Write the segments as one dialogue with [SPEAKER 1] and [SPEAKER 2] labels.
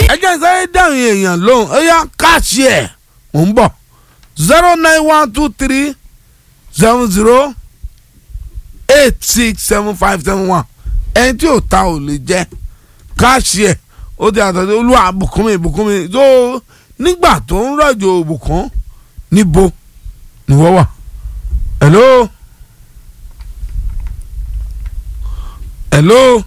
[SPEAKER 1] ẹ jẹ́ sáré dáhùn èèyàn lóhùn ó yá káàṣì ẹ̀ mò ń bọ̀ zero nine one two three seven zero eight six seven five seven one ẹni tí ò ta ò lè jẹ káàṣì ẹ̀ ó ti àtàdé olúwa bùkún mi bùkún mi tó nígbà tó ń rọ̀jò bùkún níbo ni wọ́n wà. hello hello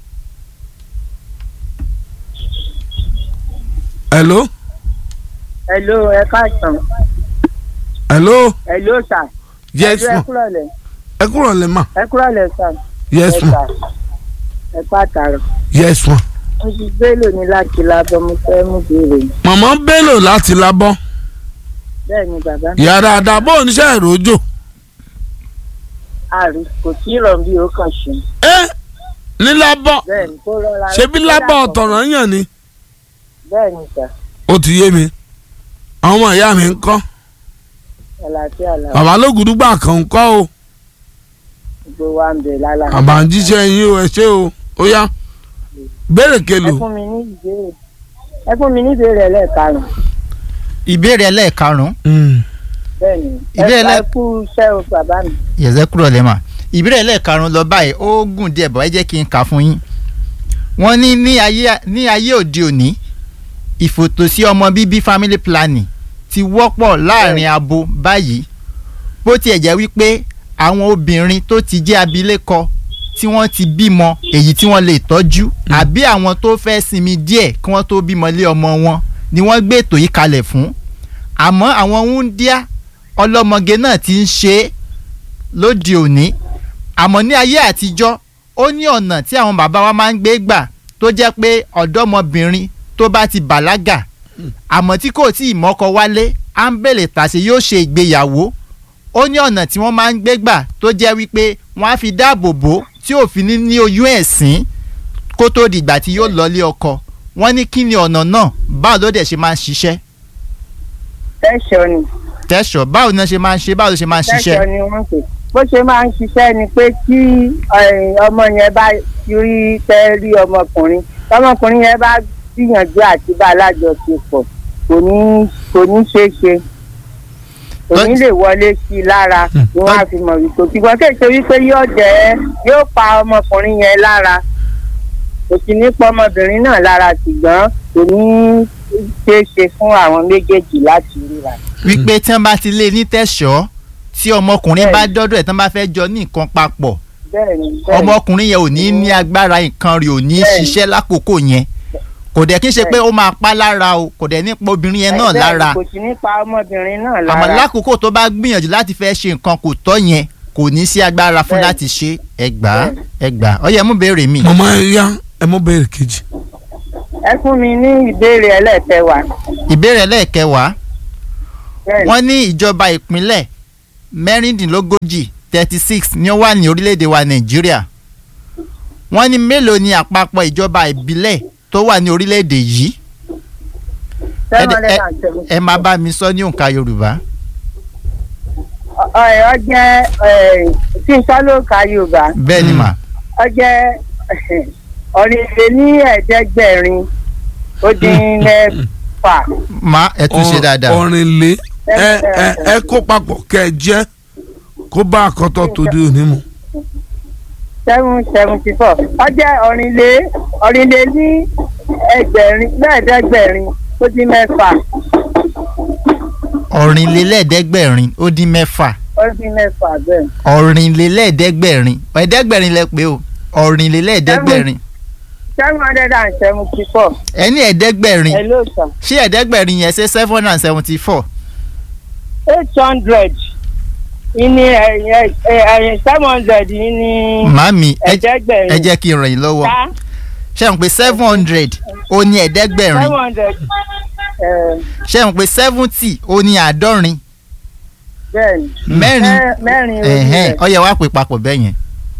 [SPEAKER 1] hello
[SPEAKER 2] hello ẹ káàsán
[SPEAKER 1] hello
[SPEAKER 2] hello sir.
[SPEAKER 1] yes
[SPEAKER 2] Hello, ẹ
[SPEAKER 1] ma
[SPEAKER 2] kúrọ̀lẹ́
[SPEAKER 1] ẹ kúrò lè ma
[SPEAKER 2] ẹ kúrọ̀lẹ́ sir.
[SPEAKER 1] yes
[SPEAKER 2] ẹ
[SPEAKER 1] ma
[SPEAKER 2] sà ẹ pàtàkì.
[SPEAKER 1] yes ma.
[SPEAKER 2] mo ti gbélò ní láti lábọ́ mo fẹ́ mú béèrè yìí.
[SPEAKER 1] màmá bello láti labọ́
[SPEAKER 2] bẹ́ẹ̀ ni bàbá mi
[SPEAKER 1] yàrá àdàbò oníṣẹ́ ìròjò
[SPEAKER 2] àrí kò tí ì rọ̀ bí ó kàn ṣe.
[SPEAKER 1] ẹ ní labọ́
[SPEAKER 2] bẹ́ẹ̀ ni kó rọra.
[SPEAKER 1] ṣebí labọ́ ọ̀tọ̀ràn yàn ni
[SPEAKER 2] bẹ́ẹ̀ ni sà
[SPEAKER 1] ó ti yé mi àwọn ọmọ ìyá mi ń kọ́
[SPEAKER 2] àlàáfíà làwọn
[SPEAKER 1] bàbá lógùdúgbà kan ń kọ́ o
[SPEAKER 2] gbogbo wa ń bẹ̀ lálá.
[SPEAKER 1] bàbá ń jíṣẹ́ yín o ẹ ṣé o ó yá béèrè
[SPEAKER 2] ẹ
[SPEAKER 1] kelo
[SPEAKER 2] fún mi ní ìbéèrè ẹ fún mi ní ìbéèrè ẹlẹ́ẹ̀karùn-ún
[SPEAKER 3] ìbéèrè ẹlẹ́ẹ̀karùn-ún
[SPEAKER 2] bẹ́ẹ̀ ni
[SPEAKER 3] Ìbéèrè
[SPEAKER 2] ẹ
[SPEAKER 3] ẹlẹ́-
[SPEAKER 2] ẹ kú iṣẹ́ o bàbá mi.
[SPEAKER 3] yẹ̀sẹ̀ kúrò lẹ́mà ìbéèrè ẹlẹ́ẹ̀karùn-ún lọ báyìí ó gùn díẹ̀ bọ̀ ẹ jẹ́ kí n kà fún yín wọ́n ní ní ayé ní ayé òde òní ìfòtòsí ọmọ bíbí family planning ti wọ́pọ̀ láàrin abo báyìí bó tiẹ̀ jẹ́ wípé àwọn obìnrin tó ti jẹ́ abilékọ tí wọ́n ti bímọ èyí tí wọ́n lè tọ́jú àbí àwọn tó fẹ́ sinmi díẹ̀ kí wọ́n tó bímọ lé ọmọ wọn ni wọ́n gbé ètò yìí kalẹ̀ fún àmọ́ àwọn wúńdíá ọlọ́mọge náà ti ń ṣe é lóde òní àmọ́ ní ayé àtijọ́ ó ní ọ̀nà tí àwọn bàbá wa máa ń gbé gbà tó jẹ́ pé ọ̀dọ́mọbìnrin tó bá ti bàlágà àmọ́ tí kò tí ì mọ́kọ wálé à ń bèlè tàṣe yóò ṣe ìgbéyàwó ó ní ọ̀nà tí wọ́n máa ń gbé gbà tó jẹ́ wípé wọ́n á fi dáàbò bò tí òfin ní ní oyún ẹ̀sìn kó tó dìgbà tí yóò lọlé ọkọ wọ́n ní kí ni ọ̀nà náà báwo ló dẹ̀ ṣe máa ń ṣiṣẹ́
[SPEAKER 2] tẹ́sán ni
[SPEAKER 3] tẹ́sọ̀ báwo ni wọ́n ṣe máa ń ṣe báwo ló ṣe máa ń ṣiṣẹ́
[SPEAKER 2] tẹ́sán ni wọ́n pè bó ṣe máa ń ṣiṣẹ́ ni pé tí eh, ọmọ yẹn bá rí fẹ́ rí ọmọkùnrin ọmọkùnrin yẹn bá gbìyànjú àti bá alájọṣepọ̀ kò ní kò ní ṣeé ṣe kò ní lè wọlé sí i lára ni wọ́n á fi mọ̀ wípé ṣùgbọ́n kéèké wípé yóò jẹ́ yóò pa ọmọkùnrin yẹn lára kò sì ní pa ọmọbìnrin náà lára ṣùgbọ́n kò ní ṣeé ṣe fún àwọn méjèèjì láti ríra.
[SPEAKER 3] wípé tí wọ́n bá ti lé ní tẹ̀sọ́ tí ọmọkùnrin bá dọ́dọ̀ ẹ̀ tí wọ́n bá fẹ́ jọ ní nǹkan papọ̀
[SPEAKER 2] bẹ́ẹ̀ni bẹ́ẹ̀ni.
[SPEAKER 3] ọmọkùnrin yẹn ò ní ní agbára nǹkan rẹ̀ ò ní
[SPEAKER 2] Bẹ́ẹ̀ni.
[SPEAKER 3] ṣiṣẹ́ lákòókò yẹn kò dẹ̀ kí n ṣe pé ó máa pa lára o kò dẹ̀ ní pa obìnrin yẹn náà
[SPEAKER 2] Bẹ́ẹ̀ni,
[SPEAKER 3] lára
[SPEAKER 2] kò sí ní pa ọmọbìnrin náà lára.
[SPEAKER 3] àmọ́ lákòókò tó bá gbìyànjú láti fẹ́ ṣe nǹkan kò tọ́ yẹn kò ní sí agbára fún
[SPEAKER 2] Bẹ́ẹ̀ni.
[SPEAKER 3] láti ṣe ẹgbàá ẹgbàá ó yẹ mú béèrè mi.
[SPEAKER 1] màmá ẹ yá ẹ mú béèrè kejì
[SPEAKER 2] ẹ fún mi ní ìbéèrè ẹlẹ́ẹ̀kẹwàá.
[SPEAKER 3] ìbéèrè lẹ́ẹ̀kẹwàá
[SPEAKER 2] Bẹ́ẹ̀ni.
[SPEAKER 3] wọ́n ní ìjọba ìpínlẹ̀ mẹ́rìndínlógójì thirty six ni ó wà ní orílẹ̀-èdè wa nàìjíríà wọ́n ní mélòó ni àpapọ̀ ìjọba ìbílẹ̀ tó wà ní orílẹ̀-èdè yìí ẹ
[SPEAKER 2] seven
[SPEAKER 3] dẹ̀-
[SPEAKER 2] hundred
[SPEAKER 3] ẹ-
[SPEAKER 2] and seventy.
[SPEAKER 3] ẹ máa bá mi sọ ní òǹkà yorùbá
[SPEAKER 2] Ọ- ọ jẹ́ tí n sọ ló ka yorùbá
[SPEAKER 3] bẹ́ẹ̀ ni mà
[SPEAKER 2] ọ jẹ́ ọ̀rìnlẹ̀ ní ẹ̀ẹ́dẹ́gbẹ̀rin ó dín mẹ́fà.
[SPEAKER 3] má ẹ tún ṣe dáadáa
[SPEAKER 1] ọrin lé ẹ ẹ ẹ kó papọ̀ kẹ ẹ jẹ́ kó bá àkọ́tọ̀ tó dé òní mu.
[SPEAKER 2] seven seventy four ọ jẹ́ ọ̀rìnlẹ̀ ọ̀rìnlẹ̀ ní ẹgbẹ̀rin mẹ́ẹ̀ẹ́dẹ́gbẹ̀rin ó dín mẹ́fà
[SPEAKER 3] ọ̀rìnlélẹ́ẹ̀ẹ́dẹ́gbẹ̀rin ó dín mẹ́fà
[SPEAKER 2] ó dín mẹ́fà bẹ́ẹ̀.
[SPEAKER 3] ọ̀rìnlélẹ́ẹ̀ẹ́dẹ́gbẹ̀rin ẹ̀ẹ́dẹ́gbẹ̀rin lẹ pé o ọ̀rìnlélẹ́ẹ̀ẹ́dẹ́gbẹ̀rin
[SPEAKER 2] seven hundred and seventy four.
[SPEAKER 3] ẹni ẹ̀ẹ́dẹ́gbẹ̀rin
[SPEAKER 2] hello sir.
[SPEAKER 3] ṣé ẹ̀ẹ́dẹ́gbẹ̀rin yẹn ṣe seven hundred and seventy four
[SPEAKER 2] eight hundred ní ẹ̀yìn seven hundred ní
[SPEAKER 3] màámi ẹ
[SPEAKER 2] ẹ̀ẹ́dẹ́gbẹ̀rin.
[SPEAKER 3] ẹ jẹ́ kí n ràn yín lọ́wọ́
[SPEAKER 2] ká
[SPEAKER 3] ṣé n pé seven hundred ó ní ẹ̀ẹ́dẹ́gbẹ̀rin
[SPEAKER 2] seven hundred
[SPEAKER 3] ṣé n pé seventy ó ní àádọ́rin
[SPEAKER 2] bẹ́ẹ̀ni
[SPEAKER 3] mẹ́rin
[SPEAKER 2] Mẹ́- mẹ́rin orí
[SPEAKER 3] ẹ̀hẹ́n
[SPEAKER 2] rẹ̀.
[SPEAKER 3] ó yẹ wá pè papọ̀ bẹ́ẹ̀ yẹn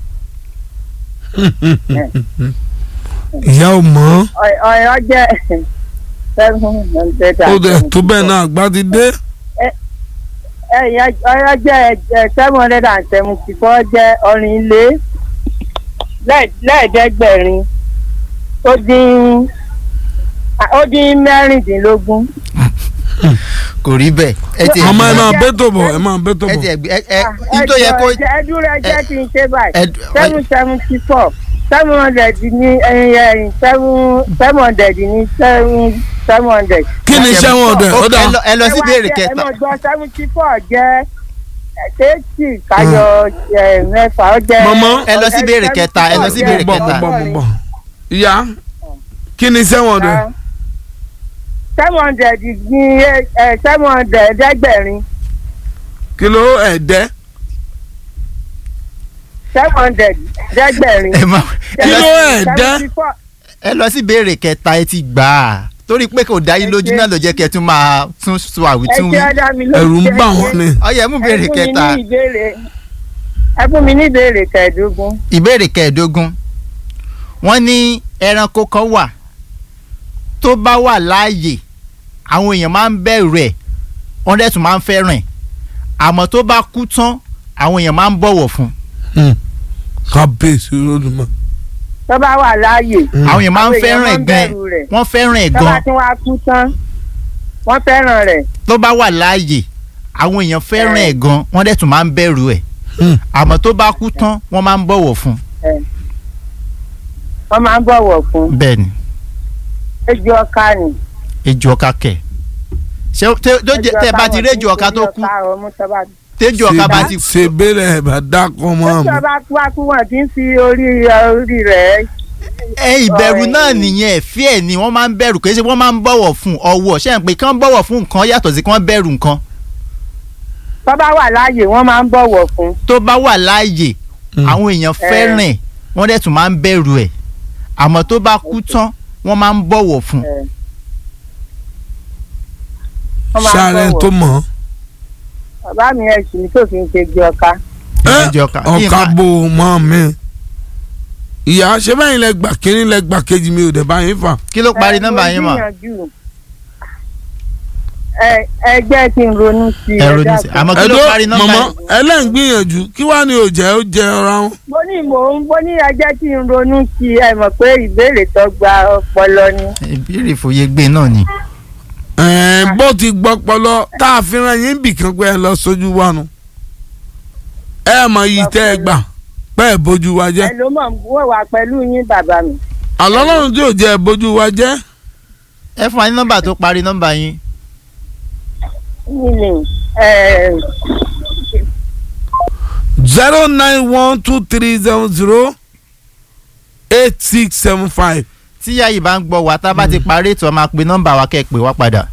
[SPEAKER 1] ìyá ò mọ̀
[SPEAKER 2] Ọ- ọ̀yọ́ jẹ́ seven hundred
[SPEAKER 1] ó
[SPEAKER 2] and
[SPEAKER 1] dẹ̀ tó
[SPEAKER 2] seventy
[SPEAKER 1] bẹ́ẹ̀
[SPEAKER 2] four.
[SPEAKER 1] náà àgbà ti dé.
[SPEAKER 2] ẹ̀yà ọ̀yọ́ jẹ́ seven hundred and seventy four jẹ́ ọ̀rìnlé lẹ́ẹ̀- lẹ́ẹ̀ẹ́dẹ́gbẹ̀rin ó dín ó dín mẹ́rìndínlógún.
[SPEAKER 3] kò rí bẹ́ẹ̀ ẹ ti
[SPEAKER 1] ọmọ ẹ máa bẹ́ tó bọ̀ ẹ máa bẹ́ tó
[SPEAKER 3] ẹ
[SPEAKER 1] bọ̀
[SPEAKER 3] ti ẹ ẹ ẹ
[SPEAKER 2] ẹ
[SPEAKER 3] n tó yẹ kó
[SPEAKER 2] jọ ẹ dúró ẹ jẹ́ kí n ṣe báyìí
[SPEAKER 3] ẹ-
[SPEAKER 2] seven seventy four seven hundred ní ẹyin ẹyin seven seven hundred ní seven seven hundred.
[SPEAKER 1] kí ni iṣẹ́ wọn ọ̀dẹ̀
[SPEAKER 3] Ó-
[SPEAKER 1] ó dà
[SPEAKER 3] ẹ lọ- ẹ lọ sí ìbéèrè
[SPEAKER 2] ẹ
[SPEAKER 3] kẹta
[SPEAKER 2] mọ̀ gbọ́ seventy four jẹ́ eighty káyọ̀ ẹ, mẹ́fà ó jẹ́.
[SPEAKER 1] Mọ̀mọ́.
[SPEAKER 3] Ẹ lọ sí ìbéèrè kẹta, ẹ lọ sí ìbéèrè
[SPEAKER 1] bọ̀
[SPEAKER 3] kẹta.
[SPEAKER 1] bọ̀ bọ̀ bọ̀ ìyá kí ni iṣẹ́ wọn ọ̀dẹ̀
[SPEAKER 2] seven hundred ní ẹ, seven hundred ẹ̀ẹ́dẹ́gbẹ̀rin
[SPEAKER 1] kí ló ẹ̀ẹ́dẹ́
[SPEAKER 2] seven hundred ẹ̀ẹ́dẹ́gbẹ̀rin.
[SPEAKER 3] ẹ má ẹ
[SPEAKER 1] Kí
[SPEAKER 3] lọ
[SPEAKER 1] ló
[SPEAKER 3] sí-
[SPEAKER 1] ẹ̀ dẹ́?
[SPEAKER 2] seventy four
[SPEAKER 3] ẹ lọ sí ìbéèrè kẹta ẹ ti gbà á torí pé kò dá yín lójú
[SPEAKER 2] Ẹ ṣé.
[SPEAKER 3] náà ló jẹ́ kẹ́ ẹ tún máa tún sọ
[SPEAKER 2] ẹ
[SPEAKER 3] àwítún
[SPEAKER 2] ṣe
[SPEAKER 3] wí
[SPEAKER 2] ọ̀dà mi lójú.
[SPEAKER 1] ẹ̀rù ń bà wọ́n ni
[SPEAKER 3] ọyẹ mú ìbéèrè kẹta
[SPEAKER 2] ẹ fún mi ní ìbéèrè ẹ fún mi ní ìbéèrè kẹẹ̀ẹ́dógún.
[SPEAKER 3] ìbéèrè kẹẹ̀ẹ́dógún wọ́n ní ẹranko kan wà tó bá wà láàyè àwọn èèyàn máa ń bẹ̀rù ẹ̀ wọ́n dẹ̀ tún máa ń fẹ́ràn ẹ̀ àmọ́ tó bá kú tán àwọn èèyàn máa ń bọ̀wọ̀ fún
[SPEAKER 1] Hmm. kábíyèsí lódùmọ̀
[SPEAKER 2] tó bá wà láàyè
[SPEAKER 3] àwọn èèyàn máa ń
[SPEAKER 2] Àwọn èèyàn
[SPEAKER 3] fẹ́ràn
[SPEAKER 2] máa
[SPEAKER 3] ẹ̀
[SPEAKER 2] ń
[SPEAKER 3] gan
[SPEAKER 2] bẹ̀rù rẹ̀.
[SPEAKER 3] wọ́n fẹ́ràn ẹ̀
[SPEAKER 2] tó bá
[SPEAKER 3] gan
[SPEAKER 2] tún wá kú tán wọ́n fẹ́ràn rẹ̀
[SPEAKER 3] tó bá wà láàyè àwọn èèyàn fẹ́ràn ẹ̀ gan wọ́n dẹ̀ tún máa ń bẹ̀rù ẹ̀
[SPEAKER 1] Hmm.
[SPEAKER 3] àmọ́ tó bá kú tán wọ́n máa ń bọ̀wọ̀ fún
[SPEAKER 2] wọ́n máa ń bọ̀wọ̀ fún
[SPEAKER 3] bẹ́ẹ̀ ni
[SPEAKER 2] ejò ọ̀ka ni.
[SPEAKER 3] ejò ọ̀ka kẹ̀ ṣé tó tó jẹ tẹ́ ẹ bá ti rí ejò ọ̀ka tó kú tẹ́jọ́ ọ̀ka bá ti kú
[SPEAKER 1] ṣe bẹ́lẹ̀ ẹ̀ bá dákọ̀ mọ́
[SPEAKER 2] ejò
[SPEAKER 1] àmọ́
[SPEAKER 2] ọba kú wá kú wọn kì í fi orí orí rẹ̀
[SPEAKER 3] ẹ ìbẹ̀rù
[SPEAKER 2] Ọ̀rẹ́
[SPEAKER 3] náà
[SPEAKER 2] yìí.
[SPEAKER 3] nìyẹn ẹ̀fí ẹ̀ ni wọ́n máa ń bẹ̀rù kì í ṣe wọ́n máa ń bọ̀wọ̀ fún ọwọ́ ṣé ń pé kí wọ́n bọ̀wọ̀ fún nǹkan yàtọ̀ sí kí wọ́n bẹ̀rù nǹkan
[SPEAKER 2] tó bá wà láàyè wọ́n máa ń bọ̀wọ̀ fún.
[SPEAKER 3] tó bá wà láàyè
[SPEAKER 1] Hmm.
[SPEAKER 3] àwọn èèyàn fẹ́ràn ẹ̀ wọ́n dẹ̀ tún máa ń bẹ̀rù ẹ̀ àmọ́ tó bá kú tán wọ́n máa ń bọ̀wọ̀ fún
[SPEAKER 2] ẹ. Wọ́n máa ń
[SPEAKER 1] sáré
[SPEAKER 2] bọ̀wọ̀.
[SPEAKER 1] tó mọ̀
[SPEAKER 2] bàbá mi ẹ̀ sì ní tó fi ń ṣe ejò ọ̀ka.
[SPEAKER 1] ẹ́
[SPEAKER 3] Ejò ọ̀ka.
[SPEAKER 1] ọ̀ka bò mọ́ mi ìyá ṣé bẹ́ẹ̀ lẹ gbà kínní lẹ gbà kejì mi ò dẹ̀ bá yín fà
[SPEAKER 3] kí ló parí
[SPEAKER 2] Ẹ,
[SPEAKER 3] nọ́mbà
[SPEAKER 2] mo
[SPEAKER 3] yín mọ̀
[SPEAKER 2] gbìyànjú. ẹ ẹ jẹ́ kí n ronú sí i.
[SPEAKER 3] ẹ
[SPEAKER 2] ẹ
[SPEAKER 3] ronú sí i.
[SPEAKER 2] dákun.
[SPEAKER 3] àmọ́ kí ló
[SPEAKER 1] ẹ̀dọ́
[SPEAKER 3] parí nọ́mbà
[SPEAKER 1] mọ̀mọ́
[SPEAKER 3] yín
[SPEAKER 1] ẹlẹ́ǹgbìyànjú kí wàá ní òjẹ́ ó jẹ ọ̀ra wọn.
[SPEAKER 2] mo ní mò ń mo ní ẹ jẹ́ kí n ronú sí i ẹ mọ̀ pé ìbéèrè tó gba ọpọlọ ni.
[SPEAKER 3] ìbéèrè fòye gbé náà ni
[SPEAKER 1] ẹ̀ẹ́n bó ti gbọ́ pọlọ tá a fi ran yín bìkan pé ẹ lọ sójú wa nu ẹ mọ iyì tẹ́ ẹ gbà pé ẹ bójú wa jẹ́
[SPEAKER 2] ẹ ló mọ̀ wọ́n wà pẹ̀lú yín bàbá mi.
[SPEAKER 1] àlọ́lọ́run tí ò jẹ́ ẹ bójú wa jẹ́
[SPEAKER 3] ẹ fún wa ní nọ́mbà tó parí nọ́mbà yín
[SPEAKER 2] yín ni ẹ
[SPEAKER 1] zero nine one two three seven zero eight six seven five.
[SPEAKER 3] tí yáyì bá ń gbọ́ wa tá a bá ti parí ètò a máa pe nọ́mbà wa kẹ́ ẹ pè wá padà